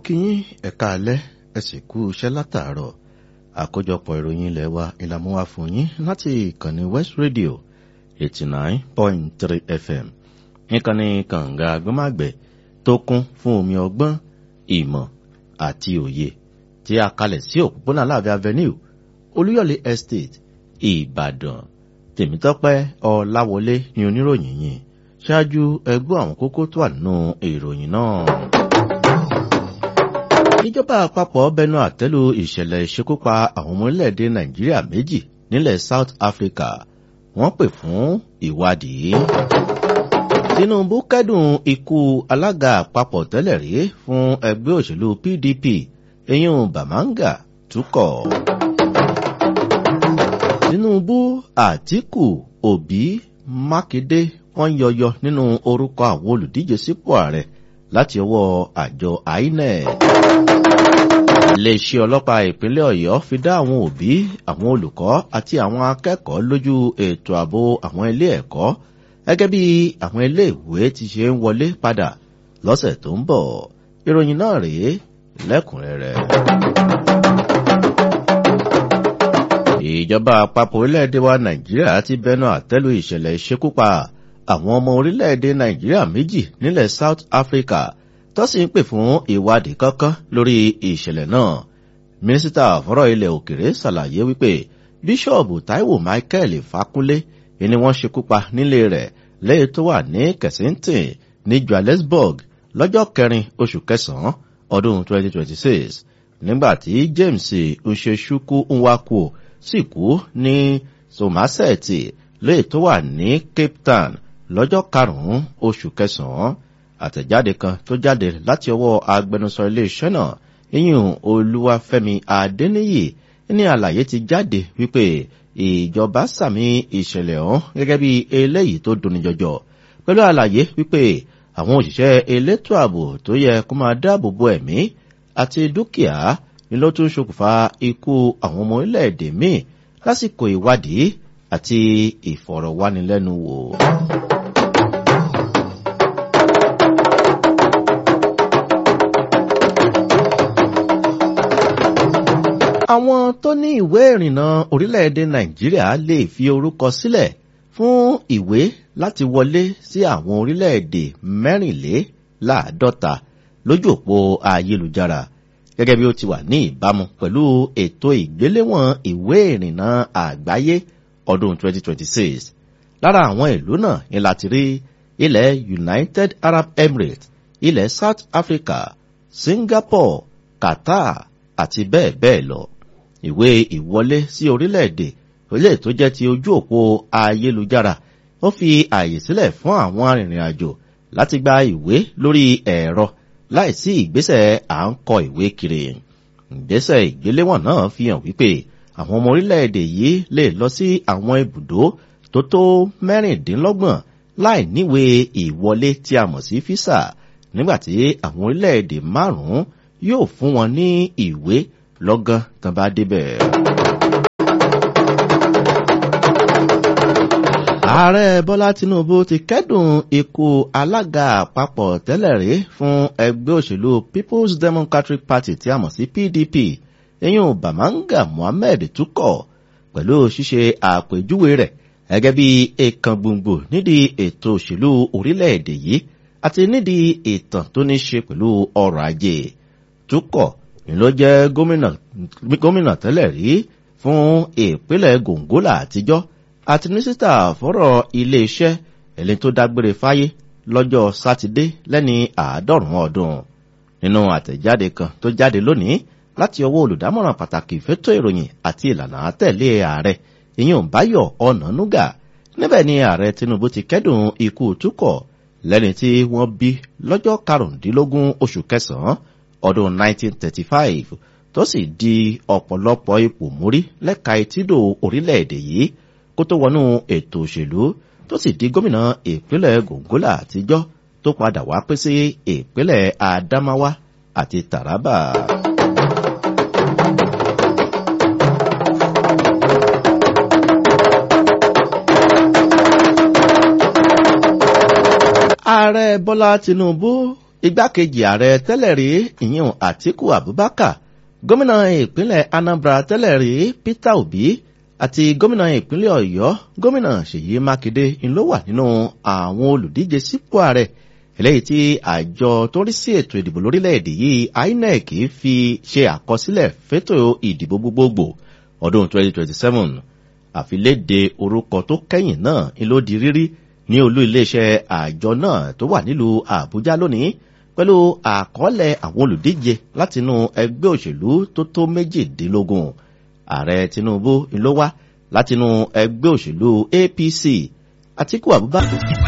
kí yín ẹ̀ka alẹ́ ẹ sì kú iṣẹ́ látàárọ̀ àkójọpọ̀ ìròyìn ilẹ̀ wa ìlàmú wa fún yín láti ìkànnì West Radio eighty nine point three FM ìkànnì kànga agbọ́màgbẹ̀ tó kún fún omi ọgbọ́n ìmọ̀ àti òye tí a kalẹ̀ sí òpópónà Aláàfin Avenue Olúyọ̀lé Estate Ìbàdàn Tèmítọ́pẹ́ Ọláwọlé ni oníròyìn yìí ṣáájú ẹgbọ́ àwọn kókó tó wà nínú ìròyìn náà. ìjọba àpapọ̀ bẹnu àtẹ́lu ìṣẹ̀lẹ̀ ìṣekúpa àwọn ọmọ orílẹ̀-èdè Nàìjíríà méjì nílẹ̀ South Africa wọ́n pè fún ìwádìí. Tinubu kẹ́dùn ikú alága àpapọ̀ tẹ́lẹ̀ rí fún ẹgbẹ́ òṣèlú PDP eyín Bàmáńgà túkọ̀. Tinubu Àtíkù Òbí Mákindé wọ́n yọyọ nínú orúkọ àwọn olùdíje sípò ààrẹ láti ọwọ́ àjọ INEC. iléeṣẹ́ ọlọ́pàá ìpínlẹ̀ Ọ̀yọ́ fi dá àwọn òbí àwọn olùkọ́ àti àwọn akẹ́kọ̀ọ́ lójú ètò ààbò àwọn ilé ẹ̀kọ́ gẹ́gẹ́ bí àwọn iléèwé ti ṣe ń wọlé padà lọ́sẹ̀ tó ń bọ̀ ìròyìn náà rèé lẹ́kùnrẹ́rẹ́. ìjọba àpapọ̀ orílẹ̀-èdè wa Nàìjíríà ti bẹnu àtẹ́lu ìṣẹ̀lẹ̀ ìṣekúpa àwọn ọmọ orílẹ̀-èdè Nàìjíríà méjì nílẹ̀ South Africa tó sì ń pè fún ìwádìí kankan lórí ìṣẹ̀lẹ̀ náà. Mínísítà fọ́rọ̀ ilẹ̀ òkèrè ṣàlàyé wípé Bíṣọ̀bù Táíwò Michael Fákúnlé ni wọ́n ṣekú pa nílé rẹ̀ lẹ́yìn tó wà ní Kensington ní Johannesburg lọ́jọ́ kẹrin oṣù kẹsàn-án ọdún 2026 nígbà tí James Nṣeṣukwu Nwankwo sì kú ní Somerset lẹ́yìn tó wà ní Cape Town lọ́jọ́ karùn-ún oṣù kẹsàn-án àtẹ̀jáde kan tó jáde láti ọwọ́ agbẹnusọ iléeṣẹ́ náà iyùn Olúwafẹ́mi Adéníyì ní àlàyé ti jáde wípé ìjọba sàmì ìṣẹ̀lẹ̀ ọ̀hún gẹ́gẹ́ bí eléyìí tó dùnni jọjọ pẹ̀lú àlàyé wípé àwọn òṣìṣẹ́ elétò ààbò tó yẹ kó máa dáàbò bo ẹ̀mí àti dúkìá ni ló tún ṣokùnfà ikú àwọn ọmọ orílẹ̀-èdè míì lásìkò ìwádìí àti ìfọ̀rọ̀wánilẹ́nuwò. àwọn tó ní ìwé ìrìnnà orílẹ̀-èdè Nàìjíríà lè fi orúkọ sílẹ̀ fún ìwé láti wọlé sí àwọn orílẹ̀-èdè mẹ́rìnléláàádọ́ta lójú òpó ayélujára gẹ́gẹ́ bí ó ti wà ní ìbámu pẹ̀lú ètò ìgbéléwọ̀n ìwé ìrìnnà àgbáyé ọdún 2026 lára àwọn ìlú náà ni láti rí ilẹ̀ United Arab Emirates ilẹ̀ South Africa Singapore Qatar àti bẹ́ẹ̀ bẹ́ẹ̀ lọ ìwé ìwọlé sí orílẹ̀-èdè ilé tó jẹ́ ti ojú òpó ayélujára ó fi ààyè sílẹ̀ fún àwọn arìnrìn-àjò láti gba ìwé lórí ẹ̀rọ láìsí ìgbésẹ̀ à ń kọ ìwé kiri ìgbésẹ̀ ìgbéléwọ̀n náà fi hàn wípé àwọn ọmọ orílẹ̀-èdè yìí lè lọ sí àwọn ibùdó tó tó mẹ́rìndínlọ́gbọ̀n láì níwèé ìwọlé tí a mọ̀ sí físà nígbàtí àwọn orílẹ̀-èdè márùn-ún yóò fún wọn ní ìwé lọ́gán tán bá débẹ̀. ààrẹ bọ́lá tinubu ti kẹ́dùn ikú alága àpapọ̀ tẹ́lẹ̀ rí fún ẹgbẹ́ òṣèlú people's democratic party tí a mọ̀ sí pdp eyín bàmáńgà mohammed túkọ̀ pẹ̀lú ṣíṣe àpèjúwe rẹ̀ gẹ́gẹ́ bí èèkàn gbòǹgbò nídìí ètò òṣèlú orílẹ̀-èdè yìí àti nídìí ìtàn tó ní ṣe pẹ̀lú ọrọ̀ ajé túkọ̀ ni ló jẹ́ gómìnà tẹ́lẹ̀ rí fún ìpínlẹ̀ gongola àtijọ́ àti mínísítà fọ́rọ̀ iléeṣẹ́ ẹni tó dágbére fáyé lọ́jọ́ sátidé lẹ́ni àádọ́rùn-ún ọdún nínú àtẹ̀jáde kan tó jáde lónìí láti ọwọ́ olùdámọ̀ràn pàtàkì fétò ìròyìn àti ìlànà àtẹ̀lé ààrẹ ìyẹn báyọ̀ ọ̀nànúgà níbẹ̀ ni ààrẹ tinubu ti kẹ́dùn ikú túkọ̀ lẹ́ni tí wọ́n bí lọ́jọ́ karùndínlógún oṣù kẹsàn-án ọdún 1935 tó sì di ọ̀pọ̀lọpọ̀ ipò mórí lẹ́ka etídò orílẹ̀-èdè yìí kó tó wọnú ètò òṣèlú tó sì di gómìnà ìpínlẹ̀ gongola àtijọ́ tó padà wá pín sí ìpínlẹ̀ adamawa àti taraba. ààrẹ bọ́lá tinubu igbákejì ààrẹ tẹ́lẹ̀ rí ìyẹn àtíkù abubakar gómìnà ìpínlẹ̀ anambra tẹ́lẹ̀ rí peter obi àti gómìnà ìpínlẹ̀ ọ̀yọ́ gómìnà ṣèyí mákindé ló wà nínú àwọn olùdíje sípò ààrẹ eléyìí tí àjọ tó ń rí sí ètò ìdìbò lórílẹ̀‐èdè yìí inec fi ṣe àkọsílẹ̀ fétò ìdìbò gbogbogbò ọdún 2027 àfiléde orúkọ tó kẹ́yìn náà ló di rírí ní olú iléeṣẹ́ àjọ náà tó wà nílùú àbújá lónìí pẹ̀lú àkọọ́lẹ̀ àwọn olùdíje látinú ẹgbẹ́ òṣèlú tó tó méjìdínlógún ààrẹ tinubu ló wá látinú ẹgbẹ́ òṣèlú apc àtikú abubakar